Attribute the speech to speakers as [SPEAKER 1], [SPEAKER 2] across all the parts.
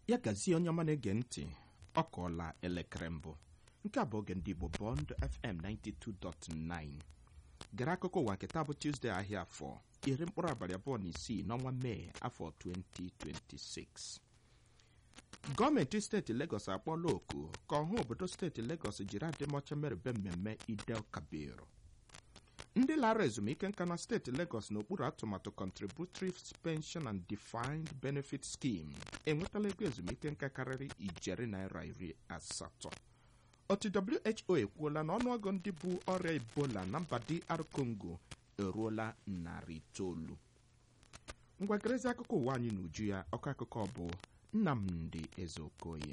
[SPEAKER 1] ya gazie onye ọma na-ege ntị ọ kọọla elekere mbụ nke a bụ oge ndị Igbo Bond FM 92.9 gere akụkọ ụwa nke taa bụ Tuesday ahịa afọ iri mkpụrụ abalị abụọ na isii n'ọnwa Mee afọ 2026 gọọmenti steeti Lagos akpọọla oku ka ọha obodo steeti Lagos jiri adịmọcha merube mmemme Idel Kabir ndị lara ezumike nka na steeti Lagos n'okpuru atụmatụ Contributory Pension and Defined Benefit Scheme enwetala ego ezumike nka karịrị ijeri naira iri asatọ otu WHO ekwuola na ọnụọgụ ndị bụ ọrịa Ebola na mba DR Congo eruola narị itoolu ngwagerezi akụkọ ụwa anyị n'uju ya ọkọ akụkọ bụ Nnamdi Ezeokoye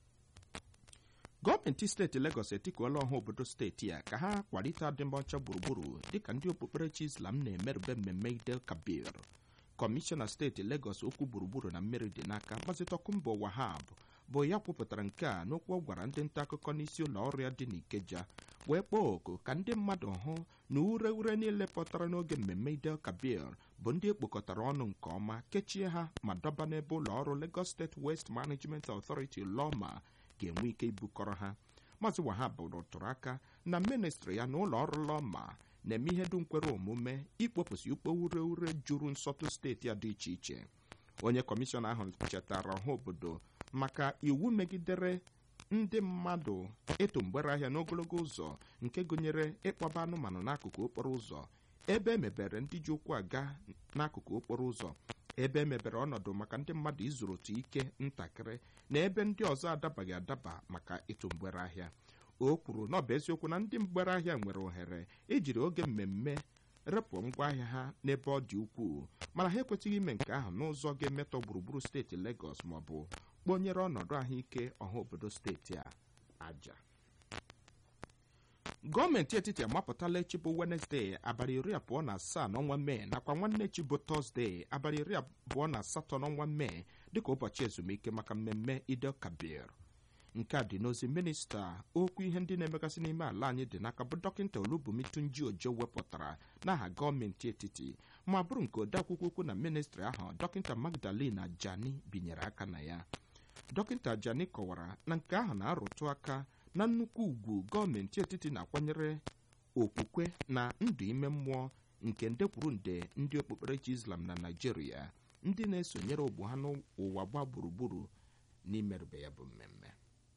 [SPEAKER 1] gọọmenti steeti Lagos etikuola ọha obodo steeti ya ka ha kwalite adịmọcha gburugburu dịka ndị okpukperechi Islam na-emerube mmemme Idel Kabir kọmishọna steeti Lagos okwu gburugburu na mmiri dị n'aka Maazị Tokunbo Wahab bụ ya kwupụtara nke a n'okwu ọ gwara ndị nta akụkọ n'isi ụlọ ọrụ ya dị n'Ikeja wee kpọọ oku ka ndị mmadụ hụ na ure ure niile pụtara n'oge mmemme Idel Kabir bụ ndị ekpokọtara ọnụ nke ọma kechie ha ma dọba n'ebe ụlọ ọrụ Lagos State Waste Management Authority LOMA ga-enwe ike ibukọrọ ha Maazị Wahab rụtụrụ aka na ministri ya na ụlọ ọrụ LOMA na-eme ihe dum kwere omume ikpopụsị ukpo ure ure juru nsọtụ steeti a dị iche iche onye kọmishọna ahụ chetara ọha obodo maka iwu megidere ndị mmadụ ịtụ mgbere ahịa n'ogologo ụzọ nke gụnyere ịkpọba anụmanụ n'akụkụ okporo ụzọ ebe emebere ndị ji ụkwụ aga n'akụkụ okporo ụzọ ebe emebere ọnọdụ maka ndị mmadụ izuru otu ike ntakịrị na ebe ndị ọzọ adabaghị adaba maka ịtụ mgbere ahịa o kwuru na ọ bụ eziokwu na ndị mgbere ahịa nwere ohere ijiri oge mmemme repụ ngwaahịa ha n'ebe ọ dị ukwuu mana ha ekwesịghị ime nke ahụ n'ụzọ ga-emetọ gburugburu steeti Lagos ma ọ bụ kpọnyere ọnọdụ ahụike ọha obodo steeti a aja gọọmenti etiti amapụtala echi bụ Wenezdee abalị iri abụọ na asaa n'ọnwa Mee nakwa nwanne echi bụ Tọzdee abalị iri abụọ na asatọ n'ọnwa Mee dịka ụbọchị ezumike maka mmemme Idel Kabir nke a dị n'ozi minista okwu ihe ndị na-emegasị n'ime ala anyị dị n'aka bụ dọkịta Olubumi Tunji Ojo wepụtara n'aha gọọmenti etiti ma bụrụ nke odeakwụkwọ ukwu na ministri ahụ dọkịta Magdalene Ajani binyere aka na ya dọkịta Ajani kọwara na nke ahụ na-arụtụ aka na nnukwu ugwu gọọmenti etiti na-akwanyere okwukwe na ndụ ime mmụọ nke nde kwuru nde ndị okpukperechi Islam na Naịjirịa ndị na-esonyere ogbu ha n'ụwa gba gburugburu n'imerube ya bụ mmemme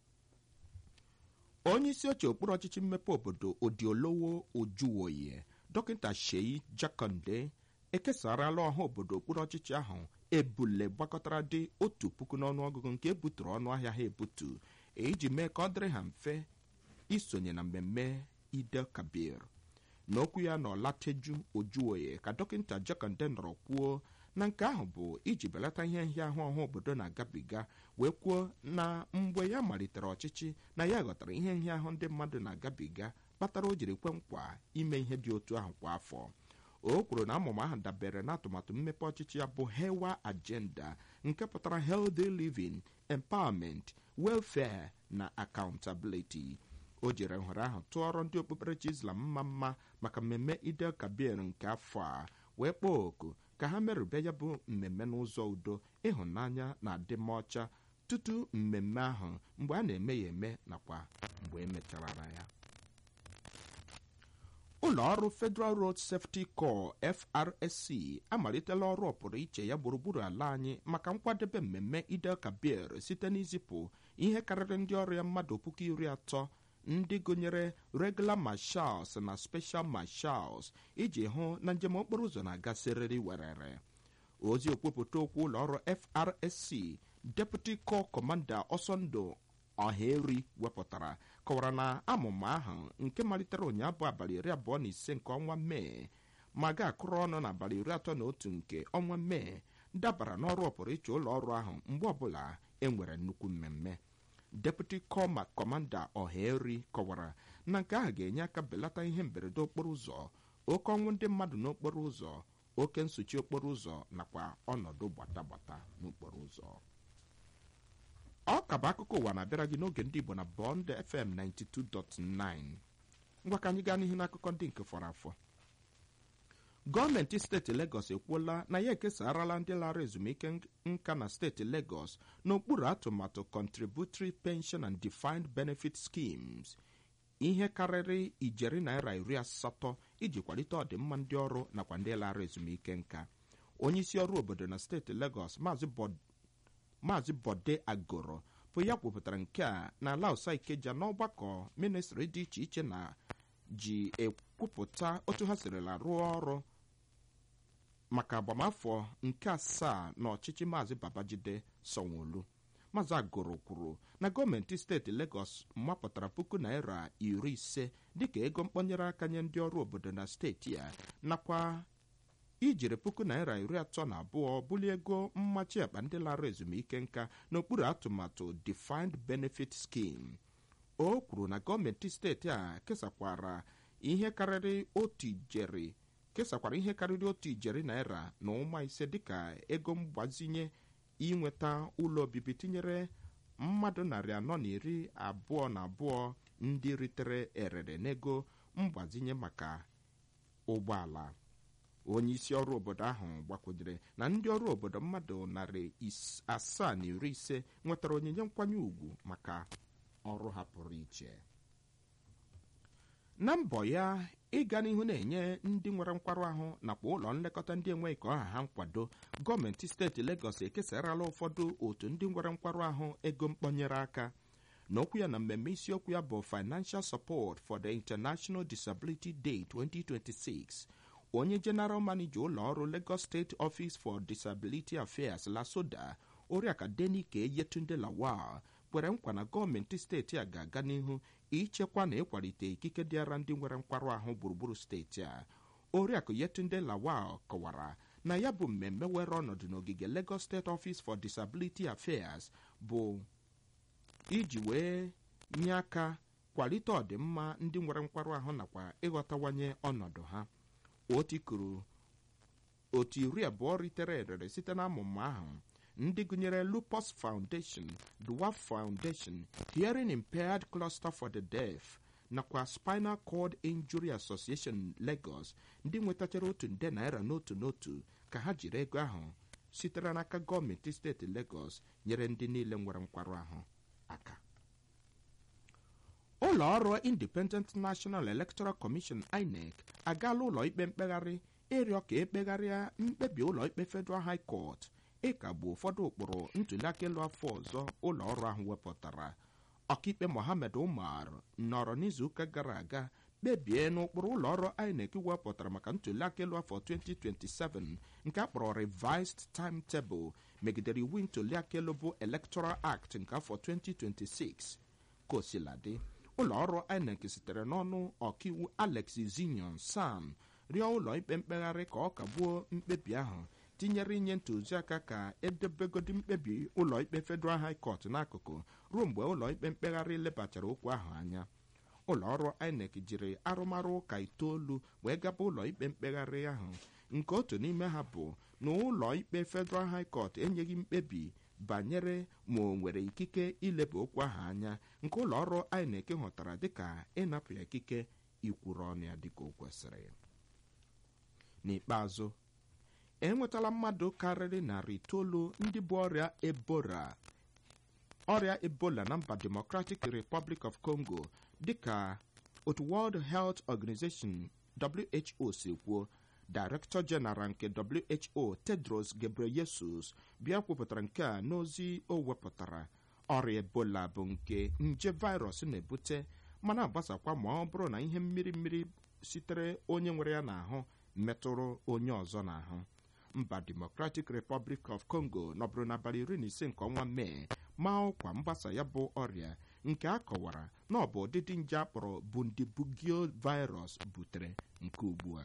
[SPEAKER 1] onye isi oche okpuru ọchịchị mmepe obodo Odiolowo Ojuwoye dọkịta Sheyi Jakonde ekesarala ọha obodo okpuru ọchịchị ahụ ebule gbakọtara dị otu puku n'ọnụọgụgụ nke ebuturu ọnụ ahịa ha ebutu iji mee ka ọ dịrị ha mfe isonye na mmemme Idel Kabir n'okwu ya na Ọlateju Ojuwoye ka dọkịta Jakonde nọrọ kwuo na nke ahụ bụ iji belata ihe nhịahụ ọha obodo na-agabiga wee kwuo na mgbe ya malitere ọchịchị na ya ghọtara ihe nhịahụ ndị mmadụ na-agabiga kpatara o jiri kwe nkwa ime ihe dị otu ahụ kwa afọ o kwuru na amụma ahụ dabere na atụmatụ mmepe ọchịchị ya bụ Hewa Agenda nke pụtara healthy living empowerment welfare na accountability o jere nhọrọ ahụ tụọrọ ndị okpukperechi Islam mma mma maka mmemme Idel Kabir nke afọ a wee kpọọ oku ka ha merube ya bụ mmemme n'ụzọ udo ịhụnanya na adịmọcha tutu mmemme ahụ mgbe a na-eme ya eme nakwa mgbe emechara ya ụlọ ọrụ Federal Road Safety Corps FRSC amalitela ọrụ ọpụrụ iche ya gburugburu ala anyị maka nkwadebe mmemme Idel Kabir site n'izipụ ihe karịrị ndị ọrụ ya mmadụ puku iri atọ ndị gụnyere regular marshals na special marshals iji hụ na njem okporo ụzọ na-aga siriri werere ozi okwupụta okwu ụlọ ọrụ FRSC Deputy Corps Commander Ọsọndụ Ọhaeri wepụtara kọwara na amụma ahụ nke malitere ụnyaahụ bụ abalị iri abụọ na ise nke ọnwa Mee ma ga-akụrụ ọnụ n'abalị iri atọ na otu nke ọnwa Mee dabara n'ọrụ ọpụrụ iche ụlọ ọrụ ahụ mgbe ọbụla e nwere nnukwu mmemme Deputy Corps Commander Ọhaeri kọwara na nke ahụ ga-enye aka belata ihe mberede okporo ụzọ oke ọnwụ ndị mmadụ n'okporo ụzọ oke nsuchi okporo ụzọ nakwa ọnọdụ gbatagbata n'okporo ụzọ ọ ka bụ akụkọ ụwa na-abịara gị n'oge ndị Igbo na Bond FM 92.9 ngwa ka anyị gaa n'ihu n'akụkọ ndị nke fọrọ afọ gọọmenti steeti Legọs ekwuola na ya ekesarala ndị lara ezumike nka na steeti Legọs n'okpuru atụmatụ Contributory Pension and Defined Benefit Schemes ihe karịrị ijeri naira iri asatọ iji kwalite ọdịmma ndị ọrụ nakwa ndị lara ezumike nka onye isi ọrụ obodo na steeti Legọs maazị Bode Agoro bụ ya kwupụtara nke a na ala ụsa Ikeja n'ọgbakọ ministri dị iche iche na ji ekwupụta otu ha sirila rụọ ọrụ maka agbamafọ nke asaa n'ọchịchị maazị Babajide Sanwo-Olu maazị Agoro kwuru na gọọmenti steeti Legọs mapụtara puku naira iri ise dịka ego mkpọnyere aka nye ndị ọrụ obodo na steeti ya nakwa ijiri puku naira iri atọ na abụọ bulie ego mmachi akpa ndị lara ezumike nka n'okpuru atụmatụ Defined Benefit Scheme o kwuru na gọọmenti steeti a kesakwara ihe karịrị otu ijeri kesakwara ihe karịrị otu ijeri naira na ụma ise dịka ego mgbazinye inweta ụlọ obibi tinyere mmadụ narị anọ na iri abụọ na abụọ ndị ritere erere n'ego mgbazinye maka ụgbọala onye isi ọrụ obodo ahụ gbakwunyere na ndị ọrụ obodo mmadụ narị asaa na iri ise nwetara onyinye nkwanye ùgwù maka ọrụ ha pụrụ iche na mbọ ya ịga n'ihu na-enye ndị nwere nkwarụ ahụ nakwa ụlọ nlekọta ndị enweghị ka ọha ha nkwado gọọmenti steeti Legọs ekesarala ụfọdụ otu ndị nwere nkwarụ ahụ ego mkpọnyere aka n'okwu ya na mmemme isiokwu ya bụ Financial Support for the International Disability Day 2026 onye General Manager ụlọ ọrụ Lagos State Office for Disability Affairs LASODA Oriakụ Denike Yetunde Lawal kwere nkwa na gọọmenti steeti a ga-aga n'ihu ichekwa na ịkwalite ikike dịara ndị nwere nkwarụ ahụ gburugburu steeti a oriakụ Yetunde Lawal kọwara na ya bụ mmemme were ọnọdụ n'ogige Lagos State Office for Disability Affairs bụ iji wee nye aka kwalite ọdịmma ndị nwere nkwarụ ahụ nakwa ịghọtawanye ọnọdụ ha otikuru otu iri abụọ ritere erere site na amụma ahụ ndị gụnyere Lupus Foundation, Dwarf Foundation, Hearing Impaired Cluster for the Deaf nakwa Spinal Cord Injury Association Lagos ndị nwetachara otu nde naira n'otu n'otu ka ha jiri ego ahụ sitere n'aka gọọmenti steeti Lagos nyere ndị niile nwere nkwarụ ahụ aka ụlọ ọrụ Independent National Electoral Commission INEC agaala ụlọ ikpe mkpegharị ịrịọ ka ekpegharịa mkpebi ụlọ ikpe Federal High Court ịkagbu ụfọdụ ụkpụrụ ntuliaka elu afọ ọzọ ụlọ ọrụ ahụ wepụtara ọkaikpe Mohammed Umar nọrọ n'izuụka gara aga kpebie n'ụkpụrụ ụlọ ọrụ INEC wepụtara maka ntuliaka elu afọ 2027 nke akpọrọ Revised Timetable megidere iwu ntuliaka elu bụ Electoral Act nke afọ 2026 kosiladị ụlọ ọrụ INEC sitere n'ọnụ ọkaiwu Alex Zinion Sam rịọ ụlọ ikpe mkpegharị ka ọ kagbuo mkpebi ahụ tinyere inye ntụziaka ka edebegodi mkpebi ụlọikpe Federal High Court n'akụkụ ruo mgbe ụlọikpe mkpegharị lebachara okwu ahụ anya ụlọọrụ INEC jiri arụmarụ ụka itoolu wee gaba ụlọikpe mkpegharị ahụ nke otu n'ime ha bụ na ụlọikpe Federal High Court enyeghị mkpebi banyere ma o nwere ikike ileba okwu ahụ anya nke ụlọọrụ INEC hụtara dịka ịnapụ ya ikike ikwuru ọnụ ya dịka o kwesịrị n'ikpeazụ enwetala mmadụ karịrị narị itoolu ndị bụ ọrịa ebola ọrịa ebola na mba democratic republic of congo dịka otu world health organization who si kwuo director general nke who tedros gebreyesus bịa kwupụtara nke a n'ozi o wepụtara ọrịa ebola bụ nke nje virus na-ebute mana agbasakwa ma ọ bụrụ na ihe mmiri mmiri sitere onye nwere ya n'ahụ metụrụ onye ọzọ n'ahụ mba democratic republic of congo nọbụrụ n'abalị iri na ise nke ọnwa mee ma ọkwa mgbasa ya bụ ọrịa nke a kọwara na ọ bụ ụdịdị nje akpọrọ bundibugyo virus butere nke ugbu a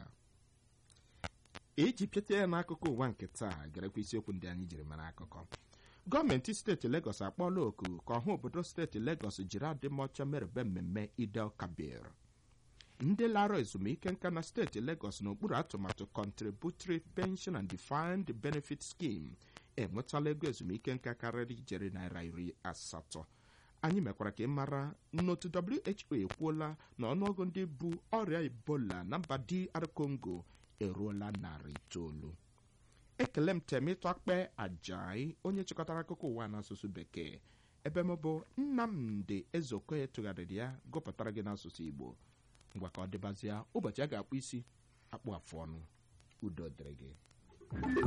[SPEAKER 1] iji pịata ya n'akụkọ ụwa nke taa garakwa isiokwu ndị anyị jiri mara akụkọ gọọmenti steeti Lagos akpọọla oku ka ọha obodo steeti Lagos jiri adịmọcha merebe mmemme Idel Kabir ndị lara ezumike nka na steeti Lagos n'okpuru atụmatụ Contributory Pension and Defined Benefit Scheme enwetala ego ezumike nka karịrị ijeri naira iri asatọ anyị mekwara ka ị mara n'otu WHO ekwuola na ọnụọgụ ndị bu ọrịa Ebola na mba DR Congo eruola narị itoolu ekele m temitụ akpe ajayi onye chịkọtara akụkọ ụwa n'asụsụ bekee ebe m bụ nnamdị ezeokoye tụgharịrị ya gụpụtara gị n'asụsụ igbo ngwa ka ọ dịbazịa ụbọchị a ga-akpụ isi akpụ afụ ọnụ udo dịrị gị